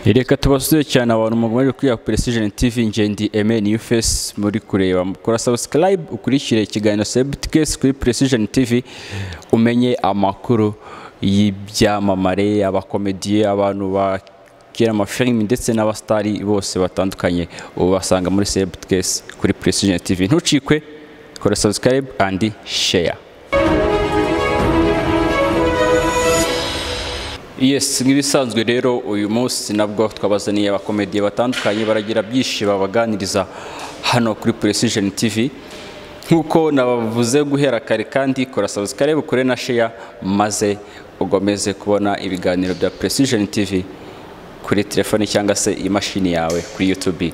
reka tubasuze cyane abantu mukomeje kwiha precision tv ngendi eme new face muri kureba kora subscribe ukurikire ikiganiro sebutcase kuri precision tv umenye amakuru y'ibyamamare abakomediye abantu bakira amafilimi ndetse n'abasitari bose batandukanye ubasanga muri sebutcase kuri precision tv ntucikwe kora subscribe and share yes nk'ibisanzwe rero uyu munsi nabwo twabazaniye abakomediye batandukanye baragira byinshi babaganiriza hano kuri precision tv nk'uko nabavuze guhera kare kandi kora subscribe kure na share maze ugomeze kubona ibiganiro bya precision tv kuri telefoni cyangwa se imashini yawe kuri youtube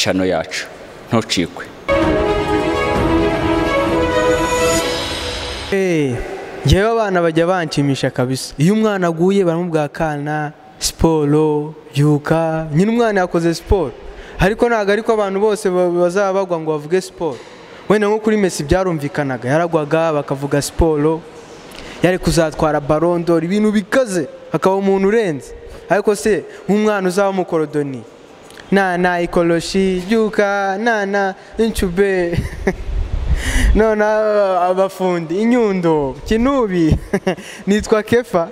cano yacu ntucikwe ngewe abana bajya banshimisha kabisa iyo umwana aguye baramubwira akana siporo byuka nyine umwana yakoze siporo ariko ntabwo ariko abantu bose bazaba bagwa ngo bavuge siporo wenda nko kuri mesi byarumvikanaga yaragwaga bakavuga siporo yari kuzatwara barondora ibintu bikaze hakaba umuntu urenze ariko se nk'umwana uzaba umukorodoni nana ikoroshi byuka nana incube none abafundi inyundo kinubi nitwa kefa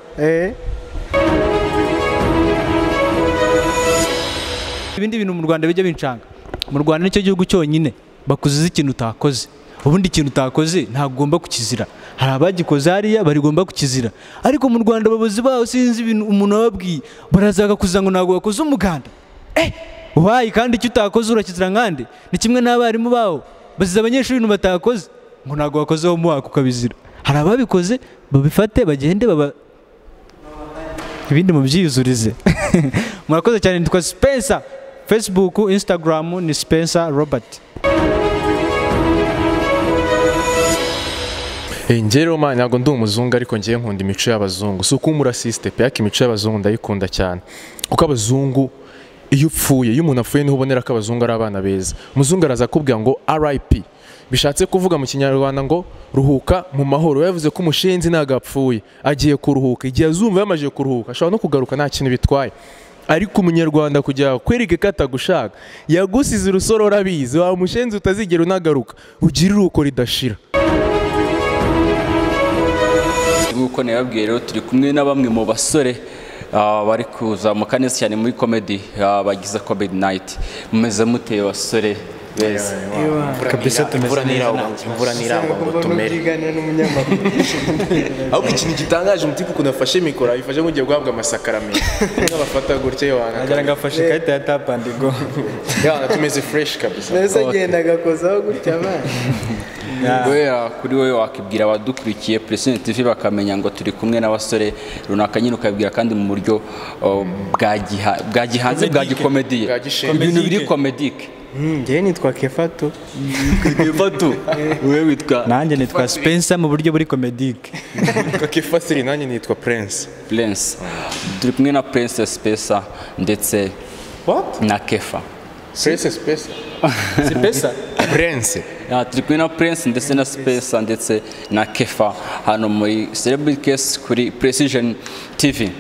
ibindi bintu mu rwanda bijya bincanga mu rwanda nicyo gihugu cyonyine bakuziza ikintu utakoze ubundi ikintu utakoze ntabwo ugomba kukizira hari abagikoze hariya barigomba kukizira ariko mu rwanda abayobozi baho sinzi ibintu umuntu wababwiye baraza bakakuza ngo ntabwo wakoze umuganda wayi kandi icyo utakoze urakizira nkande ni kimwe n'abarimu bawo baziza abanyeshuri ibintu batakoze ngo ntabwo wakoze wo mwaka ukabizira hari ababikoze babifate bagende baba ibindi mubyiyuzurize murakoze cyane nitwa sipensa fesibuku insitagaramu ni sipensa robert ngewe roma ntabwo ndi umuzungu ariko ngewe nkunda imico y'abazungu si uko umurasisite pe ariko imico y'abazungu ndayikunda cyane kuko abazungu iyo upfuye iyo umuntu apfuye niho ubonera ko abazungu ari abana beza umuzungu araza akubwira ngo rip bishatse kuvuga mu kinyarwanda ngo ruhuka mu mahoro yavuze ko umushinzi ntabwo apfuye agiye kuruhuka igihe azumva yamajije kuruhuka ashobora no kugaruka nta kintu bitwaye ariko umunyarwanda kugira kwereke ko atagushaka yagusize urusoro urabizi wawe umushinzi utazigera unagaruka ugire uruko ridashira nk'uko nababwiye rero turi kumwe na bamwe mu basore ah, bari kuzamuka neza cyane muri comedy ah, bagize comedy night mumeze muteye basore beza kabisa tumeze neza imvura ntirangwa ngo tumere ahubwo ikintu gitangaje umutima ukuntu afashe mikoro ayifashe nk'ugiye guhabwa amasakaramentu nk'abafata gutya yohana ngo afashe ikarita ya tapu andi go yohana tumeze fureshi kabisa mbese agenda agakozaho gutya abana kubera kuri wowe wakibwira abadukurikiye Precision TV bakamenya ngo turi kumwe n'abasore runaka nyine ukabibwira kandi mu buryo uh, bwa giha- bwa gihanze bwa gikomediye Bwa gishinwa. ibintu biri komedike ngewe nitwa kefa tu Fatu wewe witwa nanjye nitwa sipensa mu buryo buri komedike kakifasiri nanjye nitwa prince Prince turi kumwe na Princess Pesa ndetse na Kefa prince space sipesa prince Ah, turi kumwe na Prince ndetse na Spesa ndetse na Kefa hano muri Celebrity Case kuri Precision TV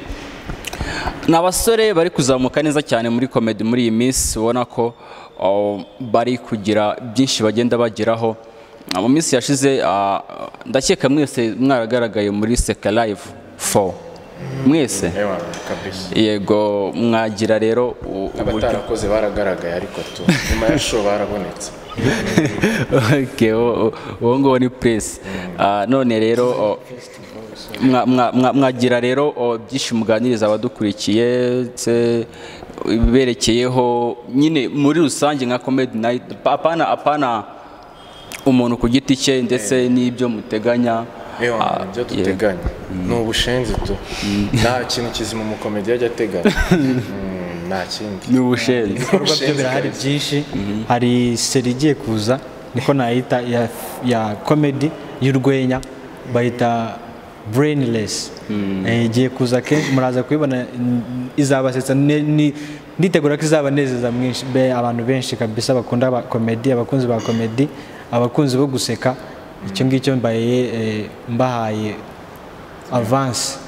ni abasore bari kuzamuka neza cyane muri komedi muri iyi minsi ubona ko oh, bari kugira byinshi bagenda bageraho Ah, mu minsi yashize ah, ndakeka mwese mwaragaragaye muri Seka Live 4 mwese ewa kabisa yego mwagira rero u- uburyo abatarakoze baragaragaye ariko tu nyuma ya show barabonetse okay, uwo- uwo nguwo ni press Ah, none rero o, mwa- mwa- mwa- mwagira rero o, byinshi muganiriza abadukurikiye se ibiberekeyeho nyine muri rusange nka comedy night apana apana umuntu ku giti cye ndetse n'ibyo muteganya ewa Ah, ibyo yeah. duteganya ni ubushenzi tu nta kintu kizima umukomedi yajya ateganya Mm, nta kindi ni ubushenzi ibikorwa byo birahari byinshi hari seri igiye kuza niko nayita ya, ya komedi y'urwenya bayita brainless Eh, igiye kuza kenshi muraza kuyibona n- izabasetsa ne- ni- nditegura ko izabanezeza mwinshi be- abantu benshi kabisa bakunda ba komedi abakunzi ba komedi abakunzi bo guseka icyo ngicyo mbaye eh, mbahaye avansi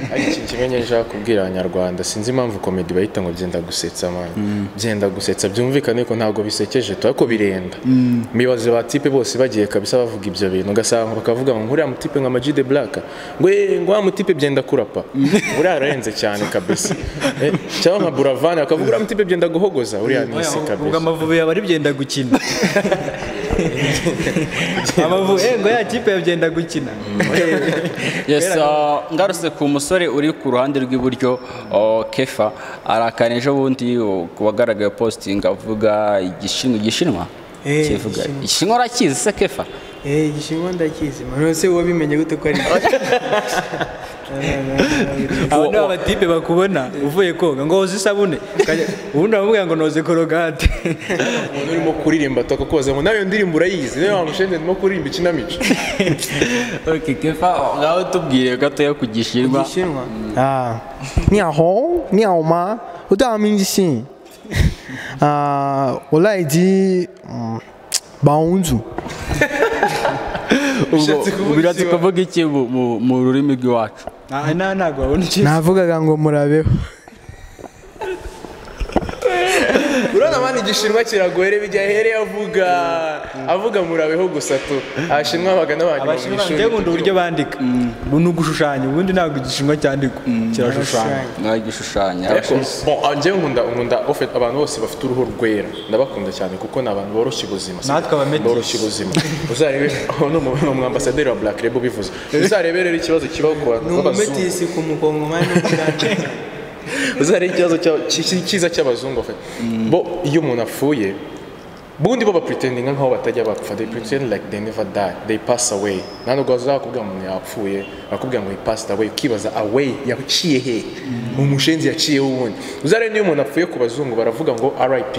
hari ikintu kimwe nyine nshaka kubwira abanyarwanda sinzi impamvu komedi bahita ngo byenda gusetsa mani byenda gusetsa byumvikane ko ntabwo bisekeje tu ariko birenda mibaze ba tipe bose bagiye kabisa bavuga ibyo bintu ugasanga bakavuga ngo nkuriya mutipe nka Majide Black ngo "Eh, ngo wa mutipe byenda kurapa uriya ararenze cyane kabisa Eh, cyangwa nka Buravan bakavuga uriya mutipe byenda guhogoza uriya ni isi ubwo kabisa amavubi yaba ari byenda gukina amavubi eh, ngo ya kipe yabyenda gukina yes uh, ngarutse ku musore uri ku ruhande rw'iburyo uh, kefa arakana ejo bundi uh, ku wagaragaye posting avuga igishinwa igishinwa Eh, kivuga igishinwa. igishinwa urakizi se kefa Eh, igishinwa ndakizi mano se wabimenye gute ko ari aba ni abatipe bakubona uvuye koga ngo hoze isabune Ukajya- ubundi bamubwira ngo noze korogate umuntu urimo kuririmba atakakubaza ngo nawe iyo ndirimbo urayizi niyo mpamvu ushende ndimo kuririmba ikinamico okay kefa ngaho tubwire gatoya ku gishinwa igishinwa ah niaho niaho ma udamingisi ah olaidi baunzu ubwo biratse kuvuga iki mu- mu- mu rurimi rw'iwacu Ah, na ntabwo wabona ikintu navugaga ngo murabeho urabona mani igishinwa kiragohere bijya here avuga avuga murabeho gusa tu abashinwa bagana abanyuma mu abashinwa ishuri nkunda uburyo bandika ni ugushushanya ubundi ntabwo igishinwa cyandikwa kirashushanya nka igishushanyo ariko bon, ah, njyewe nkunda nkunda ofet- abantu bose bafite uruhu rwera ndabakunda cyane kuko ni abantu boroshya ubuzima Natwe abameti. boroshya ubuzima uzarebe aho ni umu- ni umwambasaderi wa black rebo ubivuze uzarebe rero ikibazo kibaho ku bantu b'abazungu ku mukongomani uzareba ikibazo cy'aba- cy- cy- cyiza cy'abazungu bafite bo iyo umuntu apfuye bundi bo bapretendinga nkaho batajya bapfa they pretend like they never die they pass away nta nubwo bazakubwira ngo umuntu yapfuye bakubwira ngo he passed away ukibaza away yaciye he umushenzi yaciye ubundi uzareba niyo umuntu apfuye ku bazungu baravuga ngo rip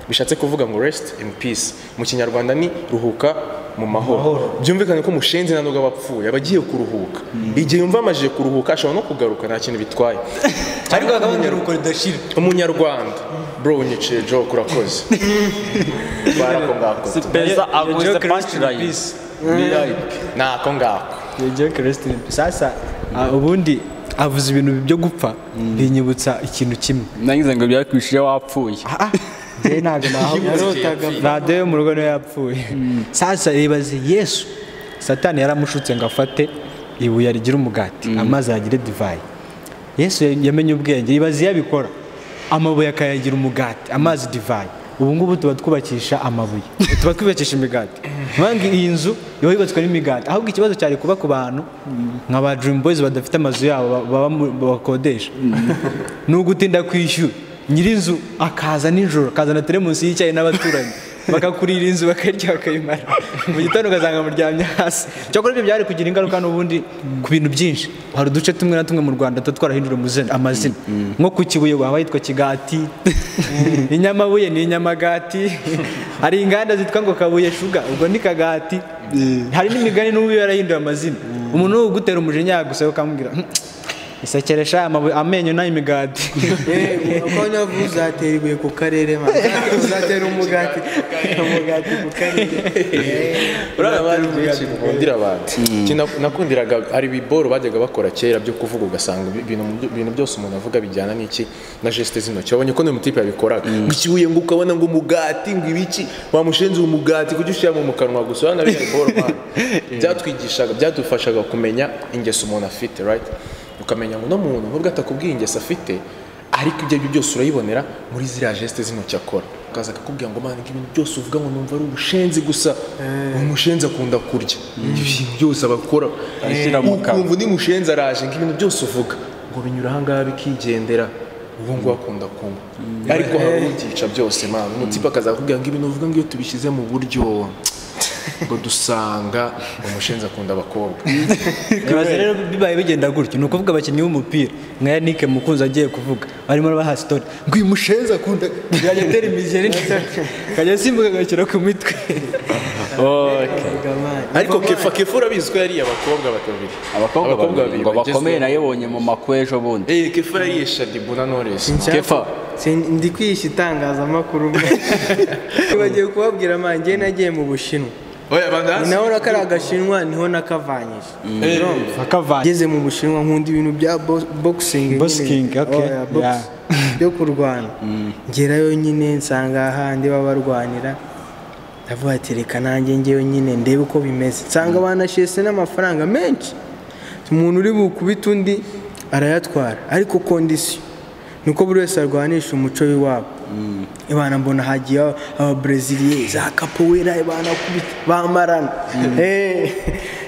bishatse kuvuga ngo rest in peace mu kinyarwanda ni ruhuka mu mahoro byumvikane ko umushenzi nta nubwo aba apfuye aba agiye kuruhuka igihe yumva amajije kuruhuka ashobora no kugaruka nta kintu bitwaye ariko hakaba hari uruko ridashira umunyarwanda bro unyiciye joke urakoze barako ngako sipeza agwize punchline nako ngako sasa ah, ubundi avuze ibintu byo gupfa binyibutsa ikintu kimwe nagize ngo byakwishije wapfuye njyewe ntabwo nahabuze radiyo yo mu rugo niyo yapfuye sasa ibaze yesu satani yaramushutse ngo afate ibuye rigira umugati amazi yagire divayi yesu yamenye ubwenge ibaze iyo abikora amabuye akayagira umugati amazi divayi ubu ngubu tuba twubakisha amabuye tuba twubakisha imigati mpamvu iyi nzu iba yubatswe n'imigati ahubwo ikibazo cyari kuba ku bantu nka ba dirimu boyizi badafite amazu yabo ba- baba mu- bakodesha ni ugutinda kwishyura nyir'inzu akaza nijoro akazana teremusi y'icyayi n'abaturanyi bakakurira inzu bakarya bakayimara mu gitondo ugasanga muryamye hasi cyakora ibyo byari kugira ingaruka n'ubundi ku bintu byinshi hari uduce tumwe na tumwe mu rwanda tuba twarahindura umuzina- amazina nko ku kibuye waba yitwa kigati inyamabuye ni inyamagati hari inganda zitwa ngo kabuye shuga ubwo ni kagati hari n'imigani n'ubu yarahinduye amazina umuntu ugutera umujinya yagusaba ukamubwira "Hmm, Isekeresha amabuye amenyo n'imigati. uko navuze uzatera ibuye ku karere man uzatera umugati umugati ku karere uriya bari benshi bakundira abantu Iki nak- nakundiraga hari ibiboro bajyaga bakora kera byo kuvuga ugasanga ibi- ibintu mu- ibintu byose umuntu avuga bijyana n'iki na geste z'intoki wabonye ko n'umutipe yabikoraga ngo ikibuye ngo ukabona ngo umugati ngo ibiki wamushenze umugati kujya ushyiramo mu kanwa gusa urabona biriya biboro man. byatwigishaga byadufashaga kumenya ingeso umuntu afite right ukamenya ngo uno muntu nubwo atakubwiye ingeso afite ariko ibyo aribyo byose urayibonera muri ziriya geste z'intoki akora akaza akakubwira ngo mpande ibintu byose uvuga ngo numva ari ubushenzi gusa umushenzi akunda kurya ibyo bintu byose abakora Abishyira mu kanwa. ukumva undi mushenzi araje ngo ibintu byose uvuga ngo binyura ahangaha bikigendera ubu ngubu akunda kunywa ariko hari ubyica byose mpamvu umutipe akaza akakubwira ngo ibintu uvuga ngo iyo tubishyize mu buryo ngo dusanga umushenzi akunda abakobwa Ibaze rero bibaye bigenda gutyo. Ni ukuvuga abakinnyi b'umupira nka Yannick Mukunzi agiye kuvuga. Barimo baha story. Ngo uyu mushenzi akunda yajya atera imigeri. Kajya asimbuka agashyira ku mitwe. ariko kefa kefa urabizi ko yariye abakobwa babiri abakobwa babiri ngo bagezweho. bakomeye nayibonye mu makwe ejo bundi Eh, Kefa yariye Shadibu na Knowless. Kefa. ndi kwihisha itangazamakuru bagiye kubabwira man njyewe nagiye mu bushinwa oya ni bandazi naho na kariya gashinwa niho nakavanyije urumva akavanye ngeze mu bushinwa nkunda ibintu bya bo- boxing nyine. Boxing, okay, Oya, box- yeah. byo kurwana ngerayo nyine nsanga ahandi baba barwanira ndavuga ati reka nanjye ngewe nyine ndebe uko bimeze nsanga banashese n'amafaranga menshi umuntu uri bukubita undi arayatwara ariko kondisiyo nuko buri wese arwanisha umuco w'iwabo ibana mbona hagiye aba- ababreziliye za kapowera ibana kubita bamarana Eh,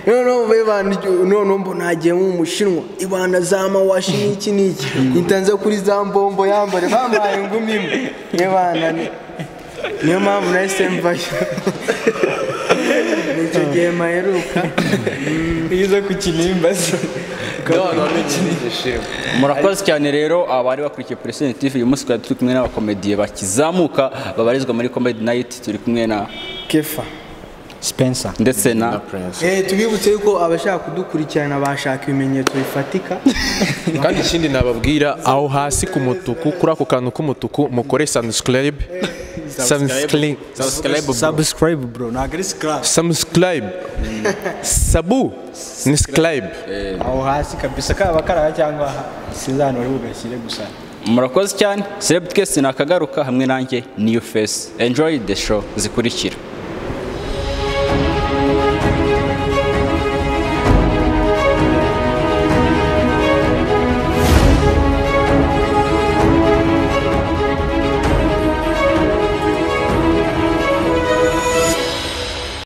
noneho ibana iryo- noneho mbona hagiyemo umushinwa ibana za mawashi n'iki n'iki mpita nza kuri za mbombo yambare bampaye ingumi imwe ibana ni- niyo mpamvu nahise mvayo ni icyo gihe maheruka iyo uza ku kinimba se murakoze cyane rero abari bakurikiye Precision TV uyu munsi twari turi kumwe n'abakomediye bakizamuka babarizwa muri Comedy Night turi kumwe na kefa spencer ndetse na Eh, tubibutse yuko abashaka kudukurikirana bashaka ibimenyetso bifatika kandi ikindi nababwira aho hasi ku mutuku kuri ako kantu k'umutuku mukore sanusikarayibe Subscribe subscribe bro ntabwo ari scrap samusikarayibe sabu ni sikarayibe aho hasi kabisa kaba karaba cyangwa aha sinzanura bugashyire gusa murakoze cyane Celeb twese nakagaruka hamwe nanjye New Face enjoy the show zikurikira